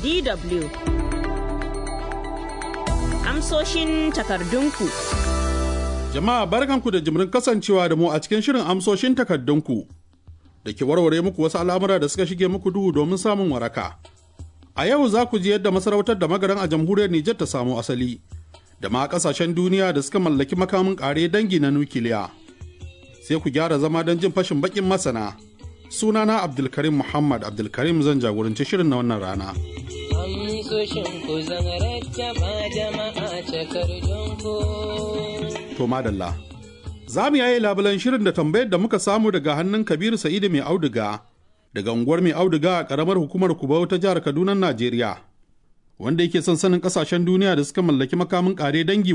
DW. Amsoshin takardunku. Jama'a barkanku da jimirin kasancewa da mu a cikin shirin amsoshin takardunku da ke warware muku wasu al'amura da suka shige muku duhu domin samun waraka. A yau za ku ji yadda masarautar da magaran a jamhuriyar Nijar ta samu asali, da ma kasashen duniya da suka mallaki makamin ƙare dangi na nukiliya. Sai ku gyara zama don jin fashin bakin masana. Sunana Abdulkarim Muhammad Abdulkarim zan jagoranci shirin na wannan rana. amsoshin ku zan rattaba jama'a takardun ku. To madalla. Za mu yaye labulan shirin da tambayar da muka samu daga hannun Kabiru Sa'idu mai auduga daga unguwar mai auduga a ƙaramar hukumar Kubau ta jihar Kaduna, Najeriya. Wanda yake son sanin ƙasashen duniya da suka mallaki makamin ƙare dangi